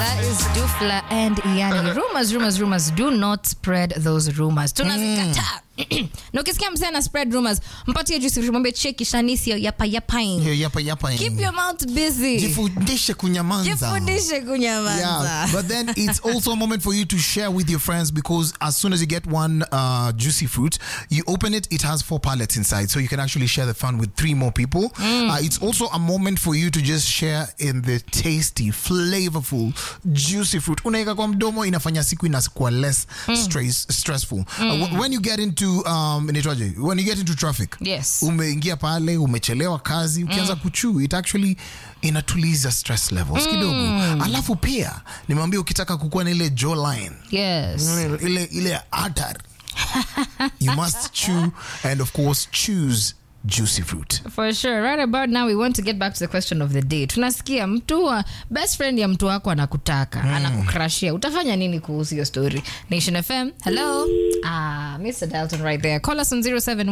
That is Dufla and Iani. Rumors, rumors, rumors. Do not spread those rumors. Tunazikataa. na ukisikia msee ana spread rumors, mpatie juice mwambie cheki shanisio yapa yapaing. Hiyo yapa yapa. Keep your mouth busy. Jifundishe kunyamaza. Jifundishe kunyamaza. Yeah, but then it's also a moment for you to share with your friends because as soon as you get one uh, juicy fruit, you open it, it has four pallets inside, so you can actually share the fun with three more people. Uh, it's also a moment for you to just share in the tasty, flavorful, juicy fruit. Unaika kwa mdomo inafanya siku inakuwa less stress, stressful. Uh, wh- when you get into um, inaitwaje? when you get into traffic, Yes. umeingia pale, umechelewa kazi, ukianza kuchuu, it actually inatuliza stress levels kidogo. Alafu pia nimwambia ukitaka kukuwa na ile jawline Yes. ile ile atar you must chew and of course choose juicy fruit For sure. Right about now we want to get back to the question of the day. Tunasikia mtu wa best friend ya mtu wako anakutaka, anakukrashia. Utafanya nini kuhusu hiyo story? Nation FM. Hello. Ah, Mr. Dalton right there. Call us on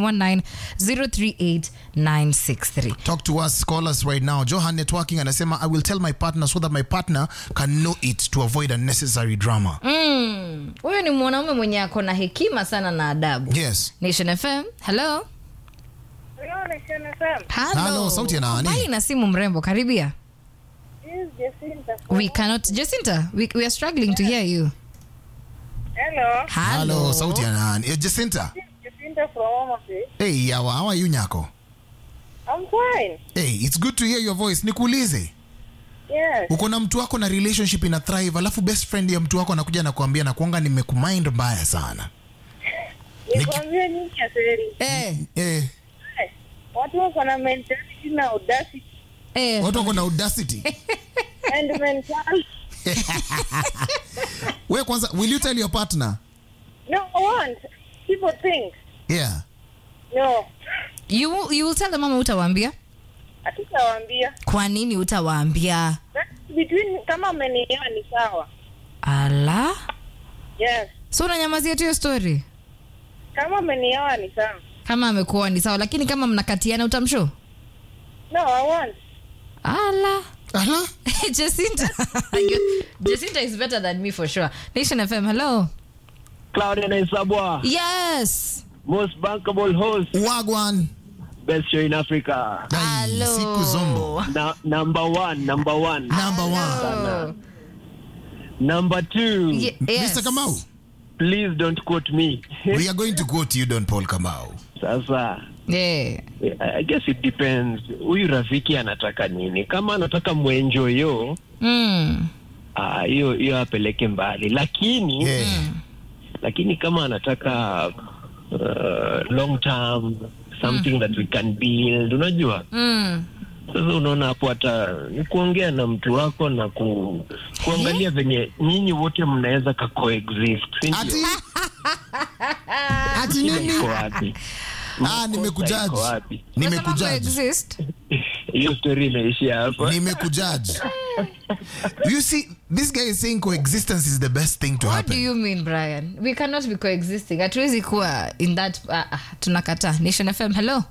0719038963. talk to us call us right now johan networking anasema i will tell my partner so that my partner can know it to avoid unnecessary drama Mm. Huyu ni mwanaume mwenye ako na hekima sana na adabu. yes Nation FM. Hello. Hello, Nation FM. Hello. Hello, sauti ya nani? Mbali na simu mrembo, karibia. This is Jacinta from- We cannot Jacinta, we, we are struggling to hear you. Hello. hello sauti ya nani Eh, jacinta This is Jacinta from Omase. hey yawa how are you nyako I'm fine. hey it's good to hear your voice nikuulize Yes. uko na mtu wako na relationship ina thrive alafu best friend ya mtu wako anakuja na kuambia na kuanga nimekumind mbaya sana Nikwambie nini Aseri? Eh, eh, Watu wako na mentality na audacity eh. watu wako na audacity and mentality. we kwanza will you tell your partner No, I want. People think. yeah No. You, will- you will tell the mama utawaambia? Hatutawaambia. Kwa nini utawaambia? That's Between kama amenielewa ni sawa. Ala. Yes. So unanyamazia tu hiyo story? Kama amenielewa ni sawa. Kama amekuwa ni sawa, lakini kama mnakatiana utamshow? No, I want. Ala. Ala? Jacinta. You- Jacinta is better than me for sure. Nation FM, hello. Claudia Naisabwa, Yes. most bankable host, wagwan best show in Africa. Ai, Hello. siku zombo Na, number one, number one. number one Oh. Number two, Ye- yes. mr kamau please don't quote me. we are going to quote you don paul kamau Sasa, Yeah. I guess it depends. Huyu rafiki anataka nini? Kama anataka mwenjoyo, Mm. ah, hiyo hiyo apeleke mbali, lakini yeah. lakini kama anataka uh, long term something that we can build, unajua Mm. Sasa unaona hapo hata ni kuongea na mtu wako na ku, kuangalia venye nyinyi wote mnaweza ka coexist, si ndio? ati ati Shida nini iko wapi? ah Makosa nimekujaji iko wapi? nimekujaji Exist. Hiyo story imeishia hapa. nimekujaji you see this guy is saying coexistence is the best thing to What do happen you mean, Brian? We cannot be coexisting. Hatuwezi kuwa in that uh, uh, tunakataa. Nation FM, hello.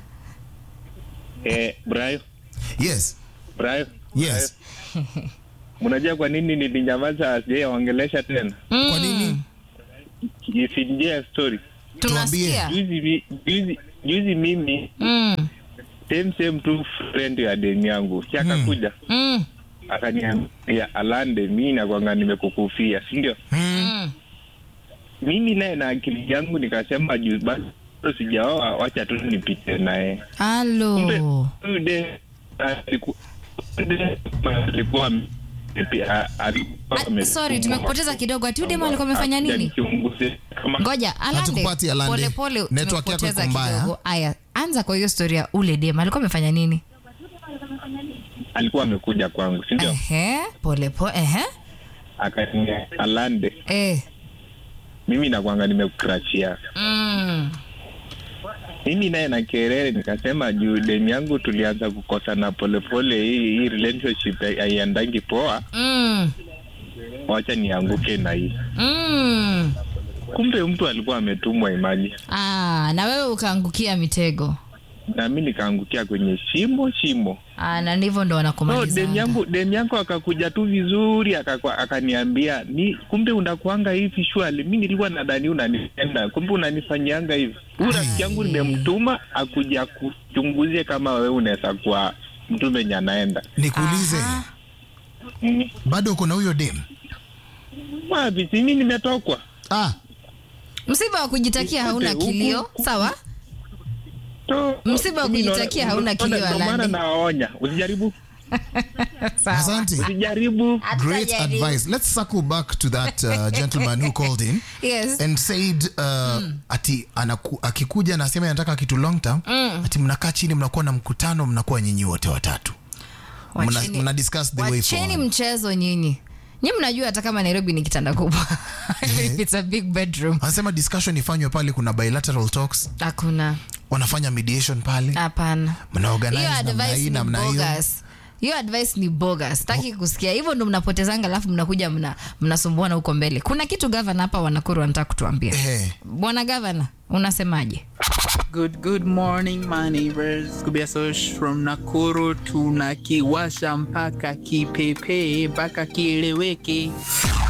Eh, Brian, yes Brian, yes unajua kwa nini nilinyamaza sijaongelesha tena? kwa nini Isinjia story. Tunasikia. Juzi mi- juzi juzi mimi Mm. same same tu friend ya deni yangu. Si akakuja Mm. akaniambia Alande, mimi nakwanga nimekukufia, si ndio? Mm. Mimi naye na akili yangu nikasema juu basi sijaoa, wacha tu nipite naye. Kumbe Halo. huyu de aliku- de- alikuwa ame- a- alikuwa Ah, ame- sorry, tumekupoteza kidogo. Ati udema alikuwa amefanya nini? Hajanichunguze kama Ngoja, Alande. Hatukupati Alande. Pole pole Network yako tumekupoteza iko mbaya. kidogo. Aya, anza kwa hiyo story ya ule dem. Alikuwa amefanya nini? alikuwa amekuja kwangu si ndio Ehe, pole pole. Ehe. akania alande Eh. mimi nakwanga nimekukrachia Mm. mimi naye na kerere nikasema juu demu yangu tulianza kukosana polepole hii hii relationship hai- haiendangi poa Mm. wacha nianguke na hii Mm. kumbe mtu alikuwa ametumwa imaji Ah, na wewe ukaangukia mitego. na mi nikaangukia kwenye shimo shimo Ah, na ndivyo ndo no, wanakumaliza dem yangu dem yangu akakuja tu vizuri akakwa- akaniambia ni kumbe unakuanga hivi shwali mi nilikuwa nadhani unanipenda kumbe unanifanyianga hivi huyu rafiki yangu nimemtuma akuja kuchunguzie kama wewe unaweza kuwa mtu menye anaenda nikuulize Aha. bado uko na huyo dem wapi si mi nimetokwa ah, msiba wa kujitakia hauna Huku- kilio huku- sawa To- Msiba wa mi naona- kujitakia hauna unaona- kilio, ndio maana Alandi. nawaonya usijaribu sawa asante usijaribu great advice let's circle back to that uh, gentleman who called in yes and said uh, ati anaku, akikuja anasema anataka kitu long term ati mnakaa chini mnakuwa na mkutano mnakuwa nyinyi wote watatu mna, Wacheni- mna discuss the way wacheni forward mchezo nyinyi nyi mnajua hata kama nairobi ni kitanda kubwa If it's a big bedroom anasema discussion ifanywe pale kuna bilateral talks hakuna wanafanya mediation pale hapana mna organize hiyo namna advice hii ni namna hiyo bogus hiyo advice ni bogus taki kusikia hivyo ndo mnapotezanga alafu mnakuja mna- mnasumbuana huko mbele kuna kitu gavana hapa wanakuru wanataka kutuambia Eh. bwana gavana unasemaje Good good morning my neighbors. Kubia Sosh from Nakuru tunakiwasha mpaka kipepe mpaka kieleweke.